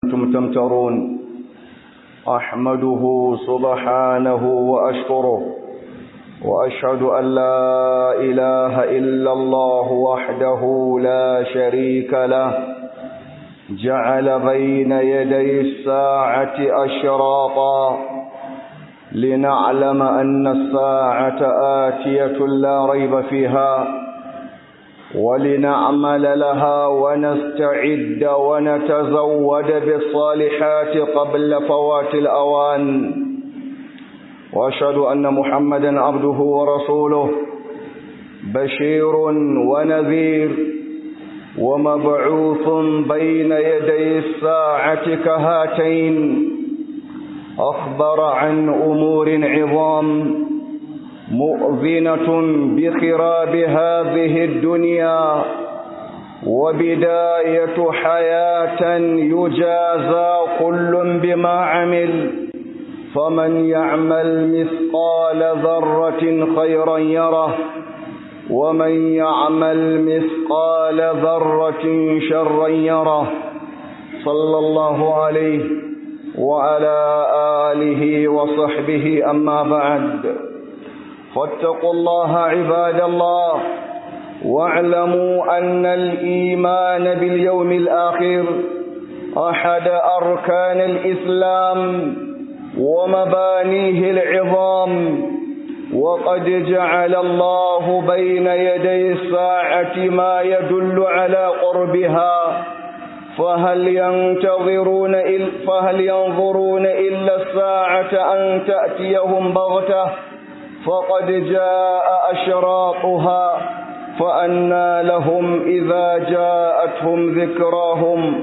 كنتم تمترون أحمده سبحانه وأشكره وأشهد أن لا إله إلا الله وحده لا شريك له جعل بين يدي الساعة أشراطا لنعلم أن الساعة آتية لا ريب فيها ولنعمل لها ونستعد ونتزود بالصالحات قبل فوات الأوان وأشهد أن محمدا عبده ورسوله بشير ونذير ومبعوث بين يدي الساعة كهاتين أخبر عن أمور عظام مؤذنة بخراب هذه الدنيا وبداية حياة يجازى كل بما عمل فمن يعمل مثقال ذرة خيرا يره ومن يعمل مثقال ذرة شرا يره صلى الله عليه وعلى آله وصحبه أما بعد فاتقوا الله عباد الله واعلموا أن الإيمان باليوم الآخر أحد أركان الإسلام ومبانيه العظام وقد جعل الله بين يدي الساعة ما يدل على قربها فهل ينتظرون إل فهل ينظرون إلا الساعة أن تأتيهم بغتة فقد جاء أشراطها فأنى لهم إذا جاءتهم ذكراهم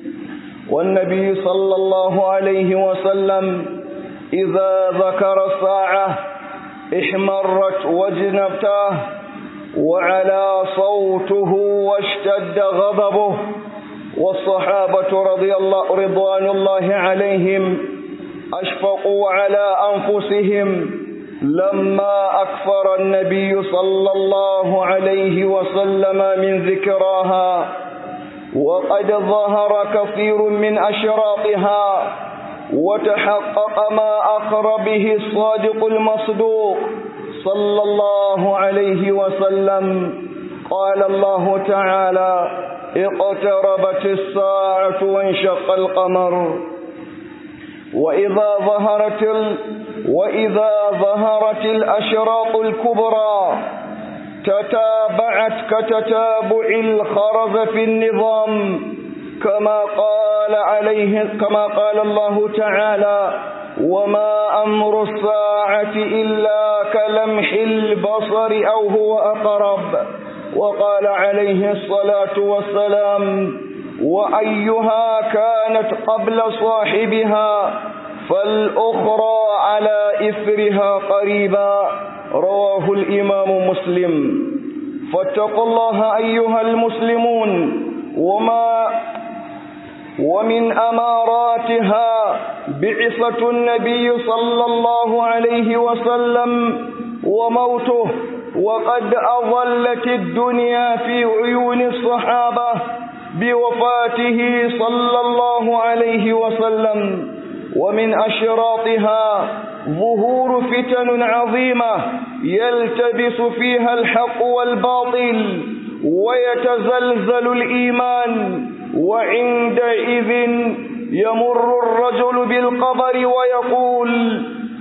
والنبي صلى الله عليه وسلم إذا ذكر الساعة احمرت وجنبته وعلى صوته واشتد غضبه والصحابة رضي الله رضوان الله عليهم أشفقوا على أنفسهم لما أكثر النبي صلى الله عليه وسلم من ذكراها وقد ظهر كثير من أشراطها وتحقق ما أخر به الصادق المصدوق صلى الله عليه وسلم قال الله تعالى اقتربت الساعة وانشق القمر وإذا ظهرت ال... وإذا ظهرت الأشراط الكبرى تتابعت كتتابع الخرز في النظام كما قال عليه كما قال الله تعالى وما أمر الساعة إلا كلمح البصر أو هو أقرب وقال عليه الصلاة والسلام وأيها كانت قبل صاحبها فالأخرى على إثرها قريبا رواه الإمام مسلم فاتقوا الله أيها المسلمون وما ومن أماراتها بعثة النبي صلى الله عليه وسلم وموته وقد أظلت الدنيا في عيون الصحابة بوفاته صلى الله عليه وسلم ومن أشراطها ظهور فتن عظيمة يلتبس فيها الحق والباطل ويتزلزل الإيمان وعندئذ يمر الرجل بالقبر ويقول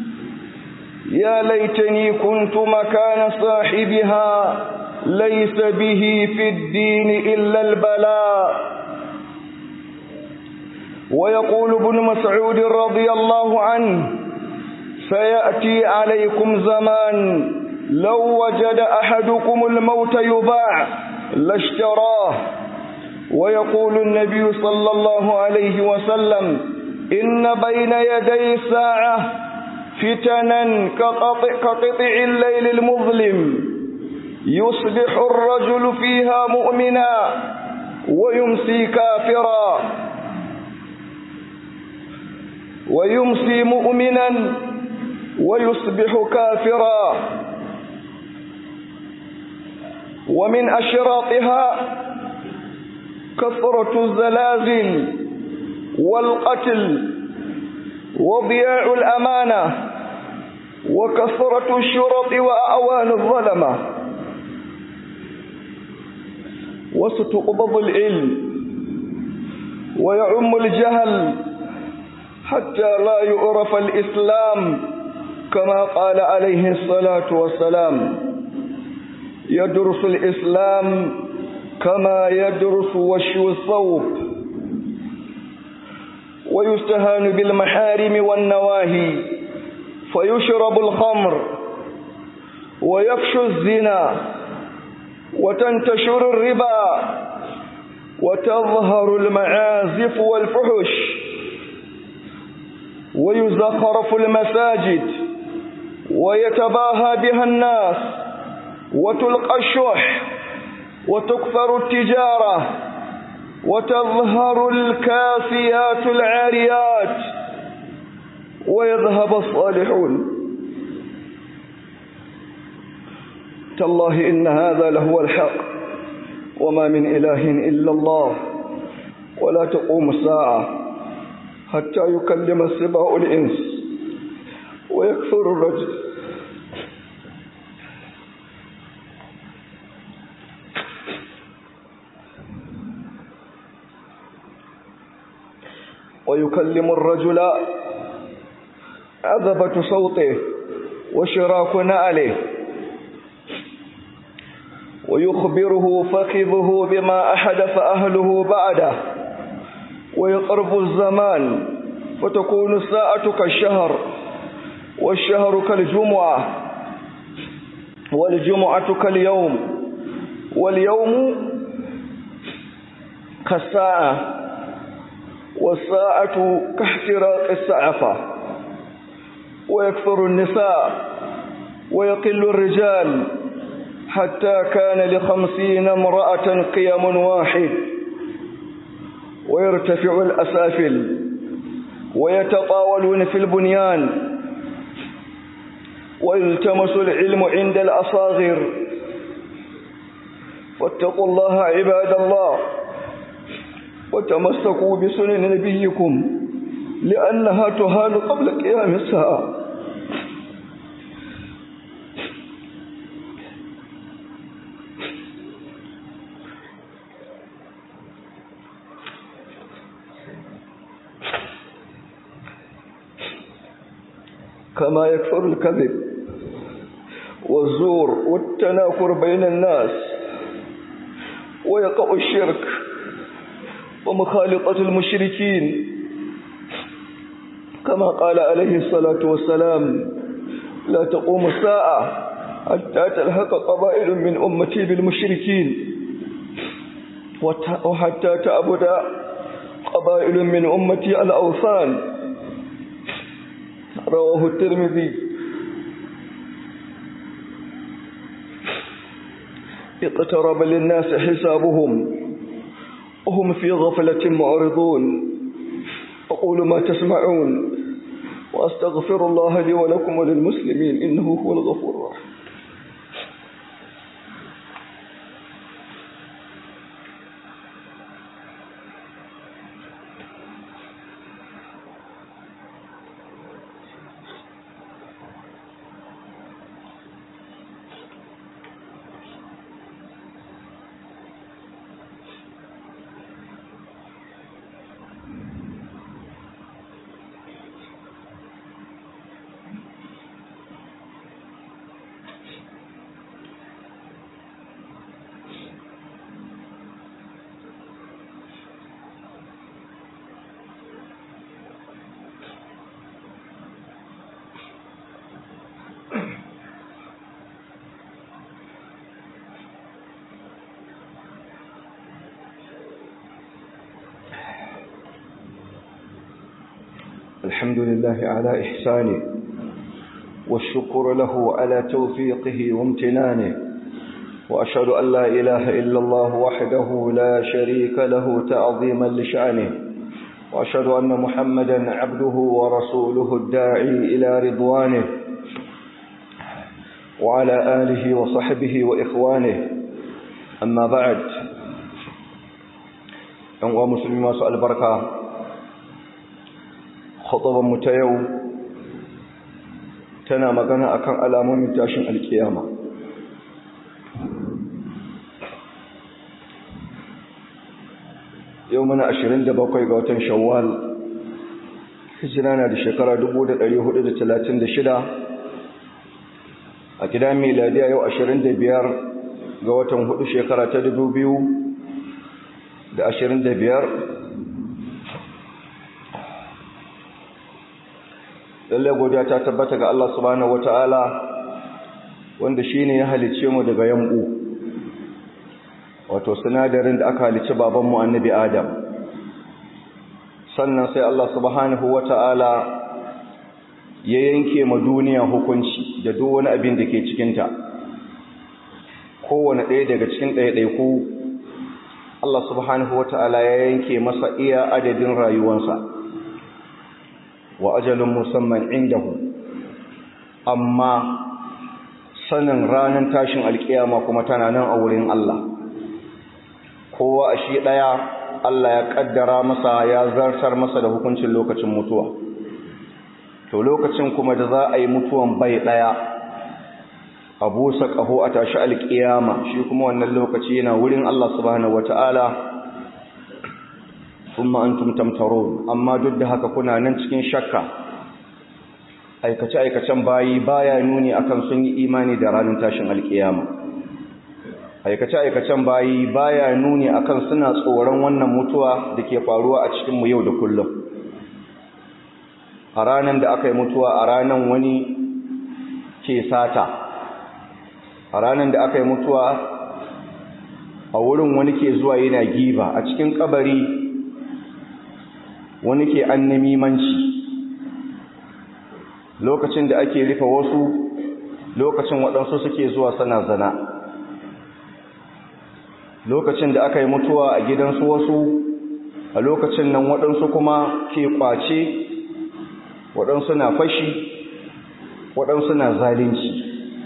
يا ليتني كنت مكان صاحبها ليس به في الدين إلا البلاء ويقول ابن مسعود رضي الله عنه سيأتي عليكم زمان لو وجد أحدكم الموت يباع لاشتراه ويقول النبي صلى الله عليه وسلم إن بين يدي الساعة فتنا كقطع, كقطع الليل المظلم يصبح الرجل فيها مؤمنا ويمسي كافرا ويمسي مؤمنا ويصبح كافرا ومن أشراطها كثرة الزلازل والقتل وضياع الأمانة وكثرة الشرط وأعوان الظلمة وستقبض العلم ويعم الجهل حتى لا يعرف الإسلام كما قال عليه الصلاة والسلام يدرس الإسلام كما يدرس وشو الثوب ويستهان بالمحارم والنواهي فيشرب الخمر ويفشو الزنا وتنتشر الربا وتظهر المعازف والفحش ويزخرف المساجد ويتباهى بها الناس وتلقى الشح وتكثر التجارة وتظهر الكاسيات العاريات ويذهب الصالحون تالله إن هذا لهو الحق وما من إله إلا الله ولا تقوم الساعة حتى يكلم السباع الإنس ويكثر الرجل ويكلم الرجل عذبة صوته وشراك نعله ويخبره فخذه بما أحدث أهله بعده ويقرب الزمان فتكون الساعة كالشهر والشهر كالجمعة والجمعة كاليوم واليوم كالساعة والساعة كاحتراق السعفة ويكثر النساء ويقل الرجال حتى كان لخمسين امرأة قيم واحد ويرتفع الأسافل ويتطاولون في البنيان ويلتمس العلم عند الأصاغر فاتقوا الله عباد الله وتمسكوا بسنن نبيكم لأنها تهان قبل قيام الساعة كما يكثر الكذب والزور والتناكر بين الناس ويقع الشرك ومخالطة المشركين كما قال عليه الصلاة والسلام لا تقوم الساعة حتى تلحق قبائل من أمتي بالمشركين وحتى تعبد قبائل من أمتي الأوثان رواه الترمذي اقترب للناس حسابهم وهم في غفلة معرضون أقول ما تسمعون وأستغفر الله لي ولكم وللمسلمين إنه هو الغفور الرحيم الحمد لله على إحسانه والشكر له على توفيقه وامتنانه وأشهد أن لا إله إلا الله وحده لا شريك له تعظيما لشأنه وأشهد أن محمدا عبده ورسوله الداعي إلى رضوانه وعلى آله وصحبه وإخوانه أما بعد أنواع مسلمين سؤال البركة mu ta yau tana magana akan alamomin tashin alkiyama yau muna 27 ga watan shawwal hijira na da shekara 1436 a gidan miladiya yau 25 ga watan hudu shekara ta 2025 lalle godiya ta tabbata ga Allah subhanahu wataala wanda shine ya halice mu daga yambu wato sinadarin da aka halice babanmu annabi Adam sannan sai Allah subhanahu wataala ya yanke ma duniya hukunci da duk wani abin da ke cikin ta kowane ɗaya daga cikin ɗaiɗaiku Allah subhanahu wataala ya yanke masa iya adadin rayuwarsa wa ajalin musamman indahu amma sanin ranar tashin alkiyama kuma tana nan a wurin Allah kowa a shi ɗaya Allah ya ƙaddara masa ya zartar masa da hukuncin lokacin mutuwa to lokacin kuma da za a yi mutuwan bai ɗaya a busa ƙaho a tashi alkiyama shi kuma wannan lokaci yana wurin Allah subhanahu wata'ala thumma antum tamtarun amma duk da haka kuna nan cikin shakka aikace aikacen bayi baya nuni akan sun yi imani da ranar tashin alkiyama aikace aikacen bayi baya nuni akan suna tsoron wannan mutuwa da ke faruwa a cikin mu yau da kullum a ranar da aka yi mutuwa a ranar wani ke sata a ranar da aka yi mutuwa a wurin wani ke zuwa yana giba a cikin kabari wani ke annamimanci lokacin da ake rufe wasu lokacin waɗansu suke zuwa sana zana lokacin da aka yi mutuwa a gidansu wasu a lokacin nan waɗansu kuma ke ƙwace waɗansu na fashi waɗansu na zalunci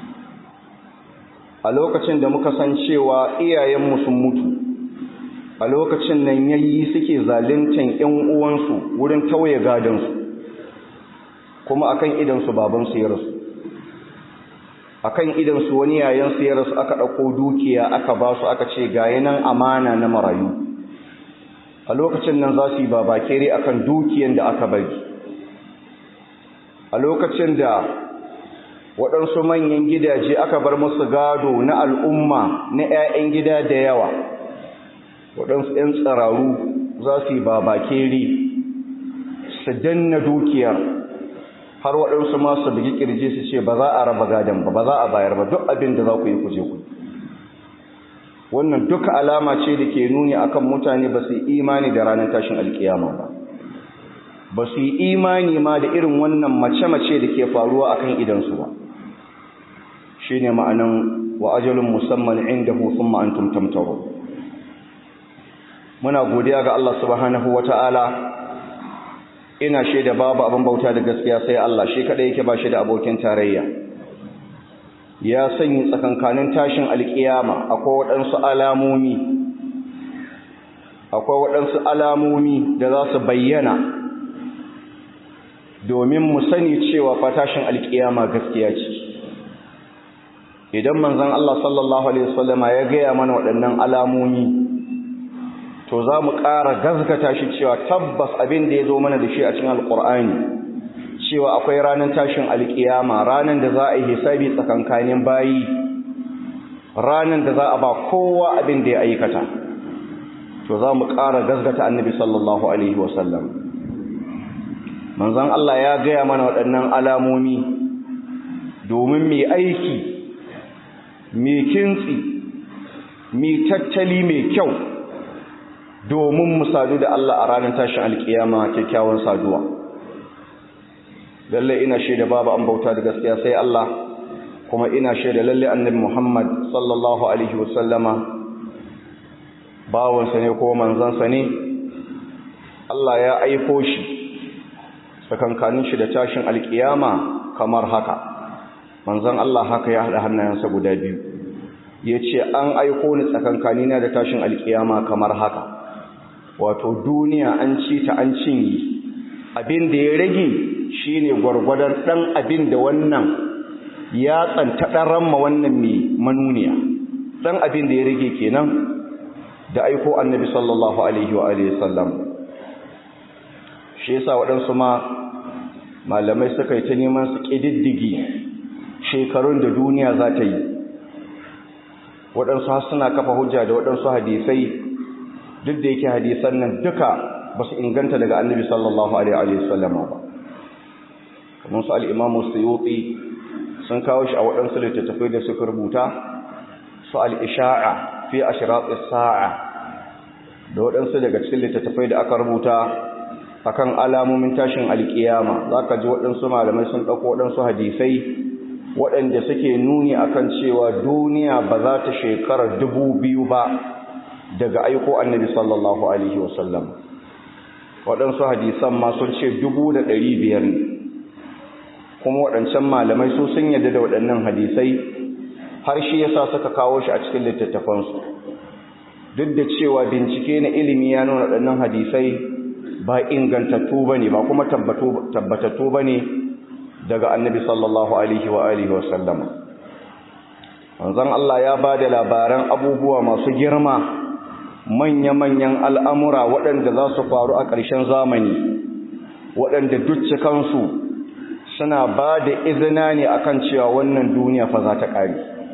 a lokacin da muka san cewa iyayenmu sun mutu a lokacin nan yayi suke zaluntan ƴan uwansu wurin tauye gadansu kuma akan idan su baban su ya rasu akan idan su wani yayan su ya rasu aka dauko dukiya aka ba su aka ce ga yanan amana na marayu a lokacin nan za su yi babakere akan dukiyan da aka bari a lokacin da waɗansu manyan gidaje aka bar musu gado na al'umma na 'ya'yan gida da yawa waɗansu ‘yan tsararu za su yi babakere su danna dukiyar har waɗansu masu bugi ƙirji su ce ba za a raba gadon ba ba za a bayar ba duk abin da za ku yi kuje ku wannan duka alama ce da ke nuni akan mutane ba su yi imani da ranar tashin alkiyama ba ba su yi imani ma da irin wannan mace-mace da ke faruwa akan idansu ba shi ne ma'anan wa ajalin musamman inda hufin ma'antum tamtaro muna godiya ga Allah subhanahu wata'ala ina shaida babu abin bauta da gaskiya sai Allah shi kadai yake ba shi da abokin tarayya ya sanya tsakankanin tashin alkiyama akwai waɗansu alamomi akwai waɗansu alamomi da za su bayyana domin mu sani cewa fa tashin alkiyama gaskiya ce idan manzon Allah sallallahu alaihi wasallama ya gaya mana waɗannan alamomi to za mu ƙara gazgata shi cewa tabbas abin da ya zo mana da shi a cikin alƙur'ani cewa akwai ranar tashin alƙiyama ranar da za a yi hisabi tsakankanin bayi ranar da za a ba kowa abin da ya aikata to za mu ƙara gazgata annabi sallallahu alaihi wasallam manzon Allah ya gaya mana waɗannan alamomi domin mai aiki mai kintsi mai tattali mai kyau domin mu sadu da Allah a ranar tashin alkiyama kyakkyawan saduwa lalle ina shaida babu an bauta da gaskiya sai Allah kuma ina shaida lalle annabi Muhammad sallallahu alaihi wasallama bawansa ne ko manzansa ne Allah ya aiko shi tsakankanin shi da tashin alkiyama kamar haka manzon Allah haka ya haɗa hannayensa guda biyu ya ce an aiko ni tsakankanina da tashin alkiyama kamar haka wato duniya an ci ta an cinye abin da ya rage shine gwargwadon ɗan abin da wannan ya tsanta ɗan ramma wannan mai manuniya ɗan abin da ya rage kenan da aiko annabi sallallahu alaihi wa alihi sallam shi yasa waɗansu ma malamai suka yi ta neman su ƙididdigi shekarun da duniya za ta yi waɗansu har suna kafa hujja da waɗansu hadisai duk da yake hadisan nan duka ba su inganta daga annabi sallallahu alaihi wa sallam ba kamar su al'imamu suyuti sun kawo shi a waɗansu littattafai da suka rubuta su al'isha'a fi ashiratis sa'a da waɗansu daga cikin littattafai da aka rubuta akan alamomin tashin alkiyama zaka ji waɗansu malamai sun ɗauko waɗansu hadisai waɗanda suke nuni akan cewa duniya ba za ta shekara dubu biyu ba daga aiko annabi sallallahu alaihi wasallam waɗansu hadisan ma sun ce dubu da ɗari biyar ne kuma waɗancan malamai su sun yarda da waɗannan hadisai har shi yasa suka kawo shi a cikin littattafansu duk da cewa bincike na ilimi ya nuna waɗannan hadisai ba ingantattu ba ne ba kuma tabbatattu ba ne daga annabi sallallahu alaihi wa alihi wa sallama wanzan Allah ya ba da labaran abubuwa masu girma manya-manyan al'amura waɗanda za su faru a ƙarshen zamani waɗanda duk cikansu suna ba da izina ne akan cewa wannan duniya fa za ta ƙari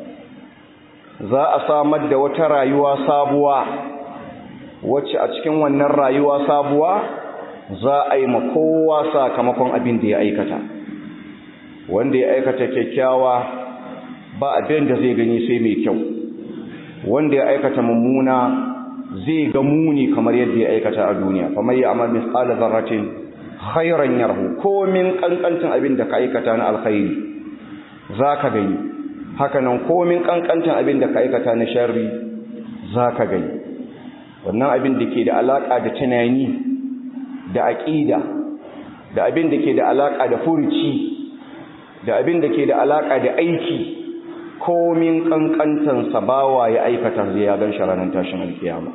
za a samar da wata rayuwa sabuwa wacce a cikin wannan rayuwa sabuwa za a yi kowa sakamakon abin da ya aikata wanda ya aikata kyakkyawa ba abin da zai gani sai mai kyau wanda ya aikata mummuna zai ga muni kamar yadda ya aikata a duniya fa mai amal misqala zarratin khairan yarhu komin kankantin abin da ka aikata na alkhairi zaka gani haka nan komin kankantin abin da ka aikata na sharri zaka gani wannan abin da ke da alaka da tunani da aqida da abin da ke da alaka da furuci da abin da ke da alaka da aiki komin kankantan sabawa ya aikata zai ya gan sharanan tashin alkiyama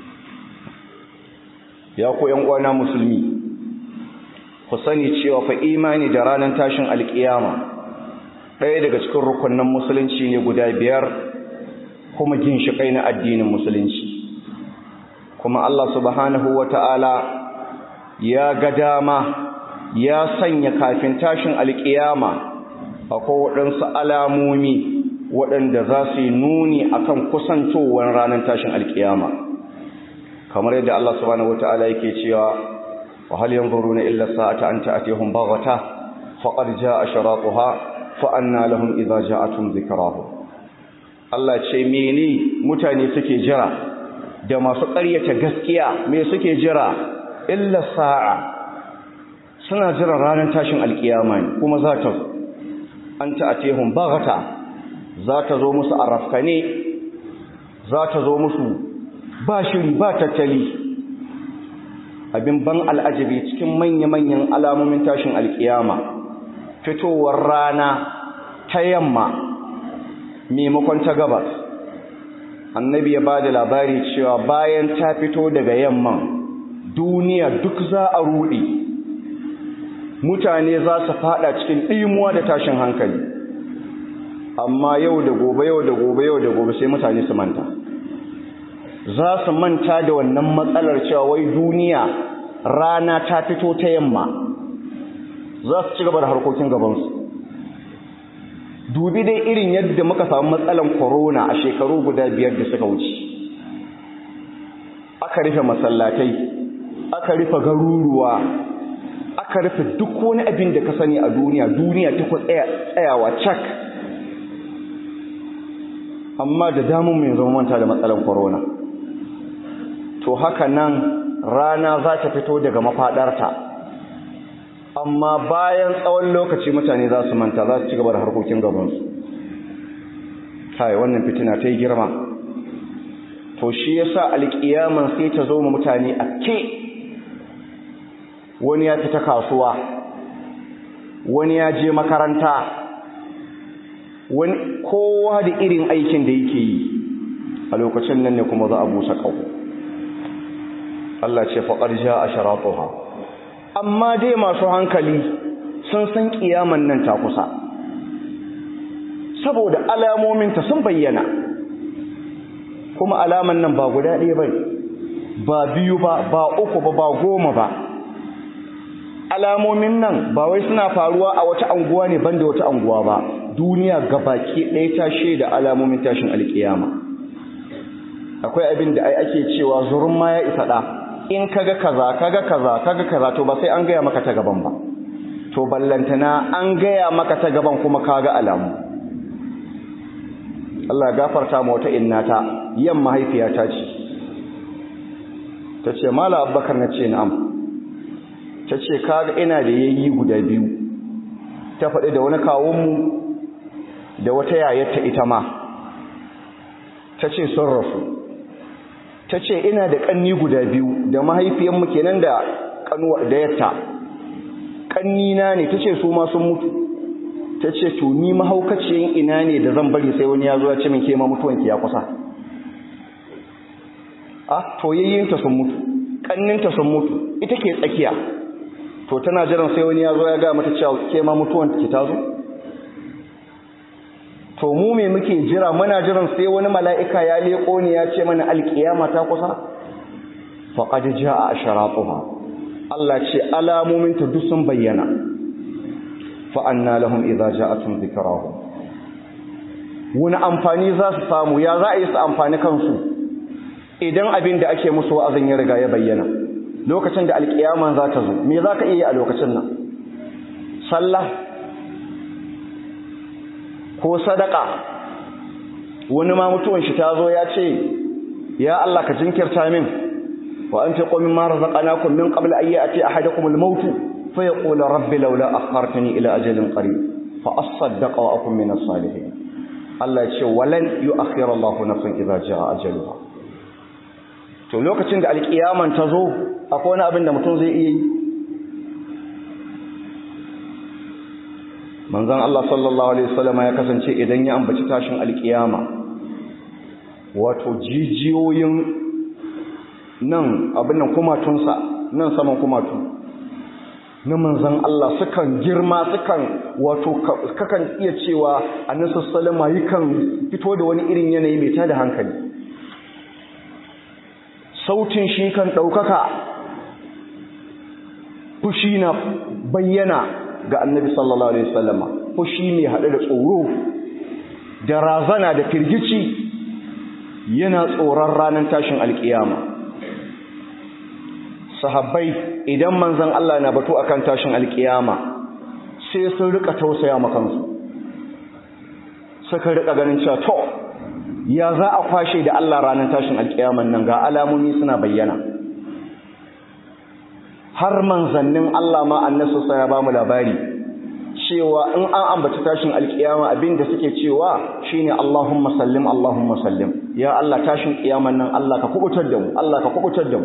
ya ku yan uwana musulmi ku sani cewa fa imani da ranar tashin alkiyama ɗaya daga cikin rukunin musulunci ne guda biyar kuma ginshiƙai na addinin musulunci kuma Allah subhanahu wata'ala ya ga dama ya sanya kafin tashin alkiyama akwai waɗansu alamomi waɗanda za su yi nuni akan kusantowar ranar tashin alkiyama kamar yadda Allah subhanahu wata'ala yake cewa وهل ينظرون إلا الساعة أن تأتيهم بغتة فقد جاء شراطها فأنا لهم إذا جاءتهم ذكراهم Allah ce mene mutane suke jira da masu ƙaryata gaskiya me suke jira illa sa'a suna jira ranar tashin alkiyama ne kuma za ta zo an ta'atihum baghata za ta zo musu arafkane za ta zo musu ba shiri ba tattali abin ban al'ajabi cikin manya-manyan alamomin tashin alkiyama fitowar rana ta yamma maimakon ta gabas annabi ya ba da labari cewa bayan ta fito daga yamman duniya duk za a ruɗe mutane za su fada cikin ɗimuwa da tashin hankali amma yau da gobe yau da gobe yau da gobe sai mutane su manta za su manta da wannan matsalar cewa wai duniya rana ta fito ta yamma za su ci gaba da harkokin gabansu dubi dai irin yadda muka samu matsalan corona a shekaru guda biyar da suka wuce aka rufe masallatai aka rufe garuruwa aka rufe duk wani abin da ka sani a duniya duniya ta ku tsayawa cak amma da damun mai zama manta da matsalan corona to haka nan rana za ta fito daga mafadarta amma bayan tsawon lokaci mutane za su manta za su ci gaba da harkokin gabansu kai wannan fitina ta yi girma to shi yasa alƙiyaman sai ta zo ma mutane a ke wani ya fita kasuwa wani ya je makaranta wani kowa da irin aikin da yake yi a lokacin nan ne kuma za a busa ƙaho Allah ce faƙar ja a sharatuha amma dai masu hankali sun san kiyaman nan ta kusa saboda alamominta sun bayyana kuma alaman nan ba guda ɗaya ba ba biyu ba ba uku ba ba goma ba alamomin nan ba wai suna faruwa a wata anguwa ne banda wata anguwa ba duniya gabaki ɗaya ta shaida alamomin tashin alkiyama akwai abin da ai ake cewa zurun ma ya isa ɗa in kaga kaza kaga kaza kaga kaza to ba sai an gaya maka ta gaban ba to ballantana an gaya maka ta gaban kuma kaga alamu Allah ya gafarta ma wata innata yan mahaifiyata ce ta ce mala abbakar na ce na'am ta ce kaga ina da yayi guda biyu ta faɗi da wani kawunmu da wata yayarta ita ma ta ce sun rasu ta ce ina da ƙanni guda biyu da mahaifiyanmu kenan da ƙanuwa da yatta ƙannina ne ta ce su ma sun mutu ta ce to ni mahaukaciyin ina ne da zan bari sai wani ya zo ya ce min ke ma mutuwanki ya kusa a to yayyinta sun mutu ƙanninta sun mutu ita ke tsakiya to tana jiran sai wani ya zo ya ga mata cewa ke ma mutuwanki ta zo to mu me muke jira muna jiran sai wani mala'ika ya leko ne ya ce mana alkiyama ta kusa faqad jaa asharatuha Allah ce alamomin ta duk sun bayyana fa anna lahum idza ja'atuhum dhikrahum wani amfani za su samu ya za a yi su amfani kansu idan abin da ake musu wa'azin ya riga ya bayyana lokacin da alkiyama za ta zo me za ka iya a lokacin nan sallah ko sadaka wani ma mutuwan shi ta zo ya ce ya Allah ka jinkirta min wa an fi qomin ma razaqnakum min qabl an ya'ti ahadakum al-maut fa yaqulu rabbi laula akhartani ila ajalin qarib fa asaddaqa wa akun min as-salihin Allah ya ce walan yu'akhkhir Allah nafsan idza jaa ajaluha to lokacin da alkiyaman ta zo akwai wani abin da mutum zai iya yi manzon Allah sallallahu alaihi wasallam ya kasance idan ya ambaci tashin alkiyama wato jijiyoyin nan abin nan kumatunsa nan saman kumatu na manzon Allah sukan girma sukan wato kakan iya cewa annabi sallallahu alaihi yakan fito da wani irin yanayi mai tada hankali sautin shi kan daukaka fushi na bayyana ga annabi sallallahu alaihi wasallama fushi mai haɗe da tsoro da razana da firgici yana tsoron ranar tashin alkiyama sahabbai idan manzon Allah na batu akan tashin alkiyama sai sun rika tausaya makansu suka rika ganin cewa to ya za a kwashe da Allah ranar tashin alkiyaman nan ga alamomi suna bayyana har manzannin Allah ma annasu sai ya bamu labari cewa in an ambaci tashin alkiyama abinda suke cewa shine Allahumma sallim Allahumma sallim ya Allah tashin kiyaman nan Allah ka kubutar da mu Allah ka kubutar da mu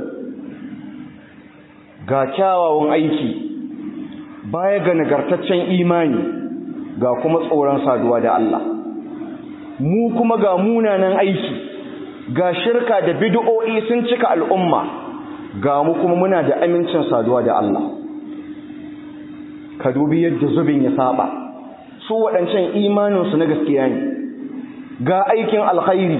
ga kyawawan aiki baya ga nagartaccen imani ga kuma tsoron saduwa da Allah mu kuma ga munanan aiki ga shirka da bid'o'i sun cika al'umma ga mu kuma muna da amincin saduwa da Allah ka dubi yadda zubin ya saba su waɗancan imaninsu na gaskiya ne ga aikin alkhairi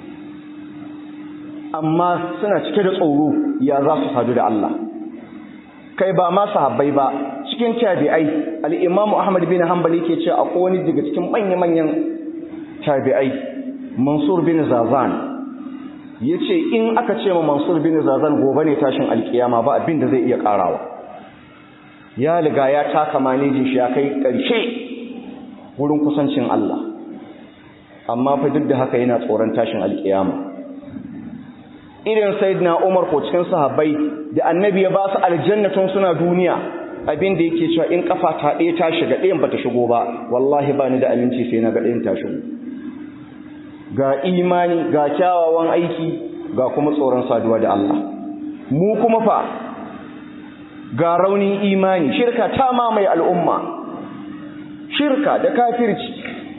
amma suna cike da tsoro ya za su sadu da Allah kai ba ma sahabbai ba cikin tabi'ai al-imamu ahmad bin hanbali ke ce akwai wani daga cikin manya-manyan tabi'ai mansur bin zazan ya ce in aka ce ma mansur bin zazan gobe ne tashin alkiyama ba abin da zai iya karawa ya liga ya taka manejin shi ya kai ƙarshe wurin kusancin Allah amma fa duk da haka yana tsoron tashin alkiyama irin sayyidina Umar ko cikin sahabbai da annabi ya ba su aljannatun suna duniya abin da yake cewa in kafa ta ɗaya ta shiga ɗayan bata shigo ba wallahi ba ni da aminci sai na ga ɗayan ta shigo ga imani ga kyawawan aiki ga kuma tsoron saduwa da Allah mu kuma fa ga raunin imani shirka ta mamaye al'umma shirka da kafirci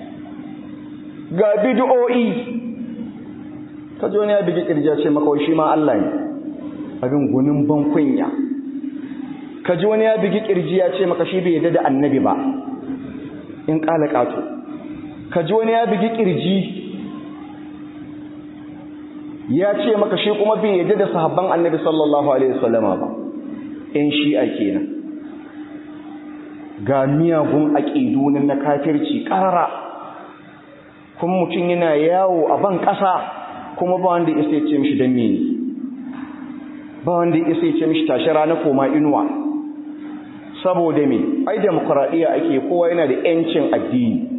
ga bid'o'i ka ji wani ya bigi kirja ce maka shi ma Allah ne abin gunin ban kunya ka ji wani ya bigi kirji ya ce maka shi bai yadda da annabi ba in ƙala ƙato ka ji wani ya bigi kirji ya ce maka shi kuma bai yadda da sahabban annabi sallallahu alaihi wasallama ba in shi'a kenan ga miyagun aƙidu na kafirci ƙarara kuma mutum yana yawo a ban ƙasa kuma ba wanda isa ya ce mishi don mene ba wanda isa ya ce mishi tashi rana koma inuwa saboda me ai demokuraɗiyya ake kowa yana da ‘yancin addini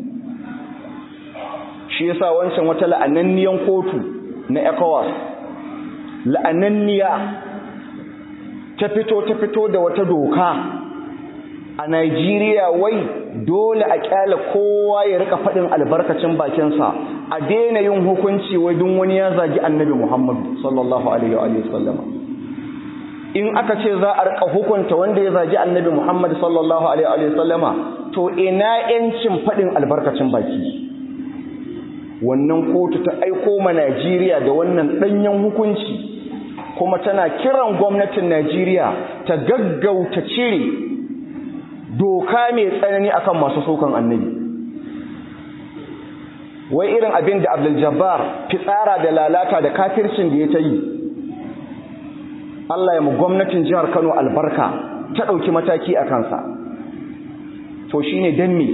shi yasa wancan wata la'ananniyan kotu na ecowas la'ananniya ta fito ta fito da wata doka a Najeriya wai dole a kyala kowa ya rika faɗin albarkacin bakinsa a daina yin hukunci wai duk wani ya zagi annabi Muhammad sallallahu alaihi wa sallama in aka ce za a rika hukunta wanda ya zagi annabi Muhammad sallallahu alaihi wa sallama to ina yancin faɗin albarkacin baki wannan kotu ta aiko ma Najeriya da wannan ɗanyen hukunci kuma tana kiran gwamnatin Najeriya ta gaggauta cire doka mai tsanani akan masu sokan annabi wai irin abin da Abdul Jabbar fitsara da lalata da kafircin da ya ta yi Allah ya mu gwamnatin jihar Kano albarka ta ɗauki mataki a kansa to shine dan me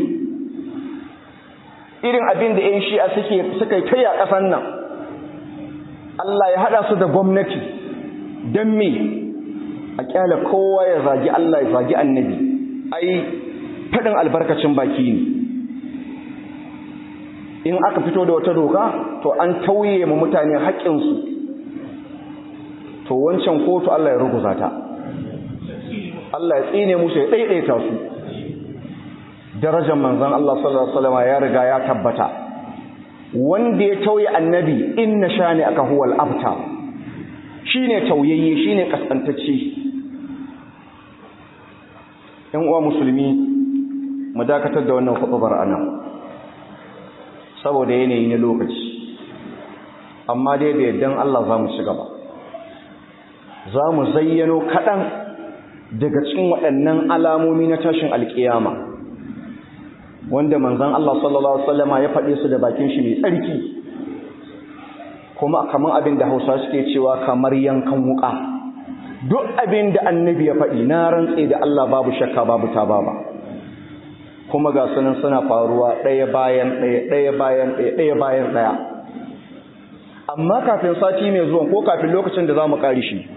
irin abin da ‘yan shi'a suke suka kai a ƙasan nan Allah ya haɗa su da gwamnati don me a ƙyala kowa ya zagi Allah ya zagi annabi ai faɗin albarkacin baki ne in aka fito da wata doka to an tauye ma mutane haƙƙinsu to wancan kotu Allah ya ruguza ta Allah ya tsine musu ya ɗaiɗaita su darajar manzon Allah sallallahu alaihi wasallam ya riga ya tabbata wanda ya tauye annabi inna shani aka huwal abta shine tauyayye shine kaskantacce ɗan uwa musulmi mu dakatar da wannan khutbar anan saboda yanayi na lokaci amma dai da yaddan Allah za mu ci gaba za mu zayyano kaɗan daga cikin waɗannan alamomi na tashin alƙiyama wanda manzon Allah sallallahu alaihi wasallama ya faɗe su da bakin shi mai tsarki kuma kamar abin da Hausa suke cewa kamar yankan wuka duk abin da annabi ya faɗi na rantse da Allah babu shakka babu tababa kuma ga sunan suna faruwa ɗaya bayan ɗaya ɗaya bayan ɗaya ɗaya bayan ɗaya amma kafin sati mai zuwa ko kafin lokacin da za mu ƙari shi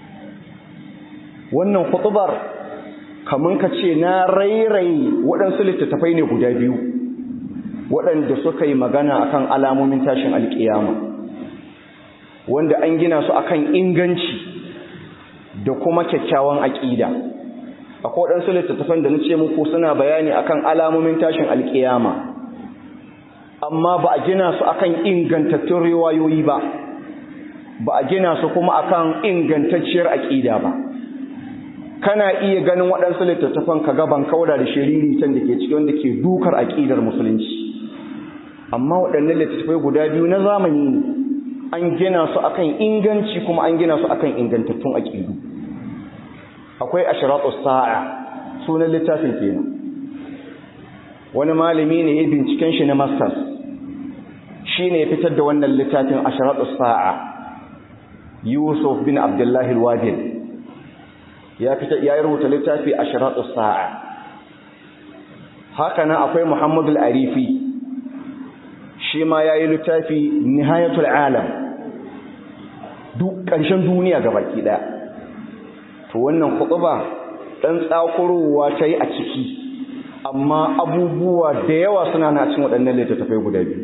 wannan khutubar kamun ka ce na rairayi waɗansu littattafai ne guda biyu waɗanda suka yi magana akan alamomin tashin alƙiyama wanda an gina su akan inganci da kuma kyakkyawan aƙida akwai waɗansu littattafan da na ce muku suna bayani akan alamomin tashin alƙiyama amma ba a gina su akan ingantattun riwayoyi ba ba a gina su kuma akan ingantacciyar aƙida ba kana iya ganin waɗansu littattafan ka gaban kauda da shiriritan da ke cikin wanda ke dukar aƙidar musulunci amma waɗannan littattafai guda biyu na zamani ne an gina su akan inganci kuma an gina su akan ingantattun aƙidu akwai ashratu sa'a sunan littafin kenan wani malami ne ya binciken shi na masters shine ya fitar da wannan littafin ashratu sa'a Yusuf bin Abdullah al-Wadil ya fita ya rubuta littafi ashratu sa'a haka nan akwai Muhammad al-Arifi shi ma yayi littafi nihayatul alam duk ƙarshen duniya gabaki daya to wannan khutba dan tsakurowa ta yi a ciki amma abubuwa da yawa suna na cikin waɗannan littattafai guda biyu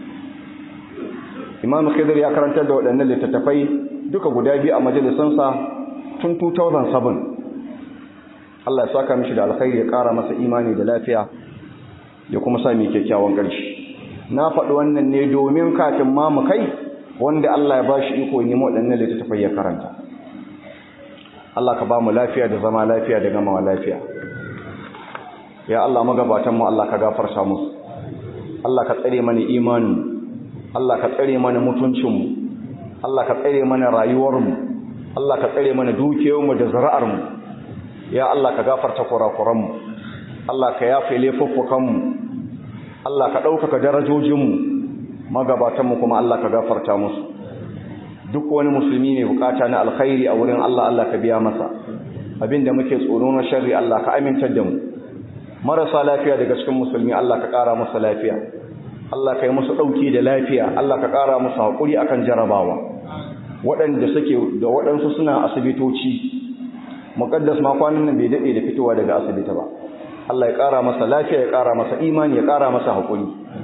imam khidir ya karantar da waɗannan littattafai duka guda biyu a majalisansa tun 2007 Allah ya saka mishi da alkhairi ya ƙara masa imani da lafiya ya kuma sa mai kyakkyawan ƙarshe na faɗi wannan ne domin kafin ma mu kai wanda Allah ya bashi iko ne waɗannan littattafai ya karanta Allah ka ba mu lafiya da zama lafiya da gamawa lafiya ya Allah magabatan mu Allah ka gafarta musu Allah ka tsare mana imanin Allah ka tsare mana mutuncin mu Allah ka tsare mana rayuwar mu Allah ka tsare mana dukiyar mu da zuri'ar mu ya Allah ka gafarta kurakuranmu Allah ka yafe laifuffukanmu Allah ka ɗaukaka darajojinmu magabatanmu kuma Allah ka gafarta musu duk wani musulmi ne bukata na alkhairi a wurin Allah Allah ka biya masa abinda muke tsoro na sharri Allah ka amintar da mu marasa lafiya daga cikin musulmi Allah ka ƙara musu lafiya Allah ka yi musu ɗauki da lafiya Allah ka ƙara musu haƙuri akan jarabawa waɗanda suke da waɗansu suna asibitoci muƙaddas ma kwanan nan bai daɗe da fitowa daga asibiti ba Allah ya ƙara masa lafiya ya ƙara masa imani ya ƙara masa haƙuri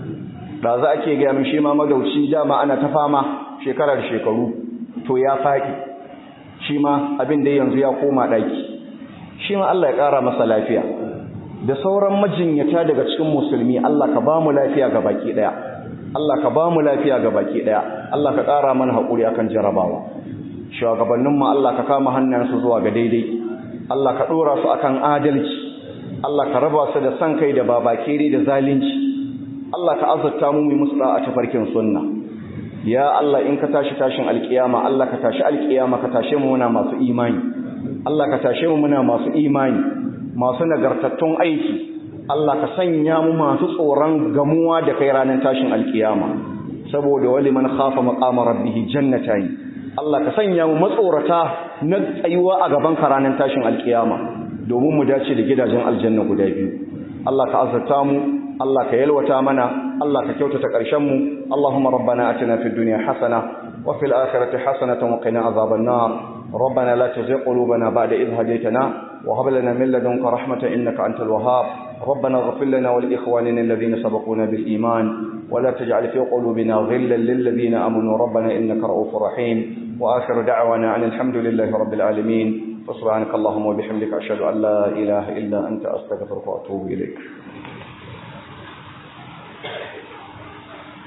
da za a ke gaya min shi ma magauci dama ana ta fama shekarar shekaru to ya faɗi shi ma abin da yanzu ya koma ɗaki shi ma Allah ya ƙara masa lafiya da sauran majinyata daga cikin musulmi Allah ka ba mu lafiya ga baki ɗaya Allah ka ba mu lafiya ga baki ɗaya Allah ka ƙara mana haƙuri akan jarabawa shugabanninmu Allah ka kama hannayensu zuwa ga daidai Allah ka ɗora su akan adalci Allah ka raba su da san kai da babakere da zalunci Allah ka azurta mu mu musu a tafarkin sunna ya Allah in ka tashi tashin alkiyama Allah ka tashi alkiyama ka tashe mu muna masu imani Allah ka tashe mu muna masu imani masu nagartattun aiki Allah ka sanya mu masu tsoron gamuwa da kai ranar tashin alkiyama saboda wali man khafa maqama rabbih jannatayn Allah ka sanya mu matsorata na tsayuwa a gaban ka ranar tashin alkiyama domin mu dace da gidajen aljanna guda biyu Allah ka azurta mu Allah ka yalwata mana Allah ka kyautata ƙarshen mu Allahumma rabbana atina fid dunya hasana wa fil akhirati hasanatan wa qina azaban nar ربنا لا تزغ قلوبنا بعد إذ هديتنا وهب لنا من لدنك رحمة إنك أنت الوهاب ربنا اغفر لنا ولإخواننا الذين سبقونا بالإيمان ولا تجعل في قلوبنا غلا للذين آمنوا ربنا إنك رؤوف رحيم وآخر دعوانا عن الحمد لله رب العالمين وسبحانك اللهم وبحمدك أشهد أن لا إله إلا أنت أستغفرك وأتوب إليك